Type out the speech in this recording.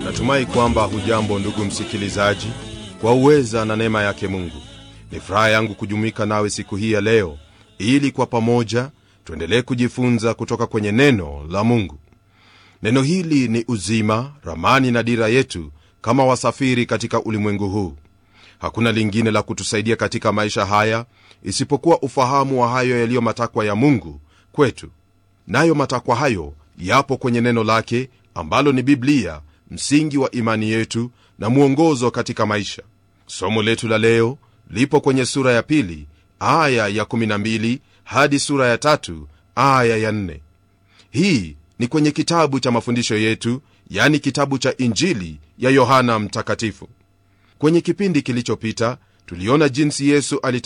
natumai kwamba hujambo ndugu msikilizaji kwa uweza na neema yake mungu ni furaha yangu kujumuika nawe siku hii ya leo ili kwa pamoja tuendelee kujifunza kutoka kwenye neno la mungu neno hili ni uzima ramani na dira yetu kama wasafiri katika ulimwengu huu hakuna lingine la kutusaidia katika maisha haya isipokuwa ufahamu wa hayo yaliyo matakwa ya mungu kwetu nayo matakwa hayo yapo kwenye neno lake ambalo ni biblia msingi wa imani yetu na mwongozo katika maisha somo letu la leo lipo kwenye sura ya pili aya ya 12 hadi sura ya tatu aya ya 4 hii ni kwenye kitabu cha mafundisho yetu yani kitabu cha injili ya yohana mtakatifu kwenye kipindi kilichopita tuliona jinsi yesu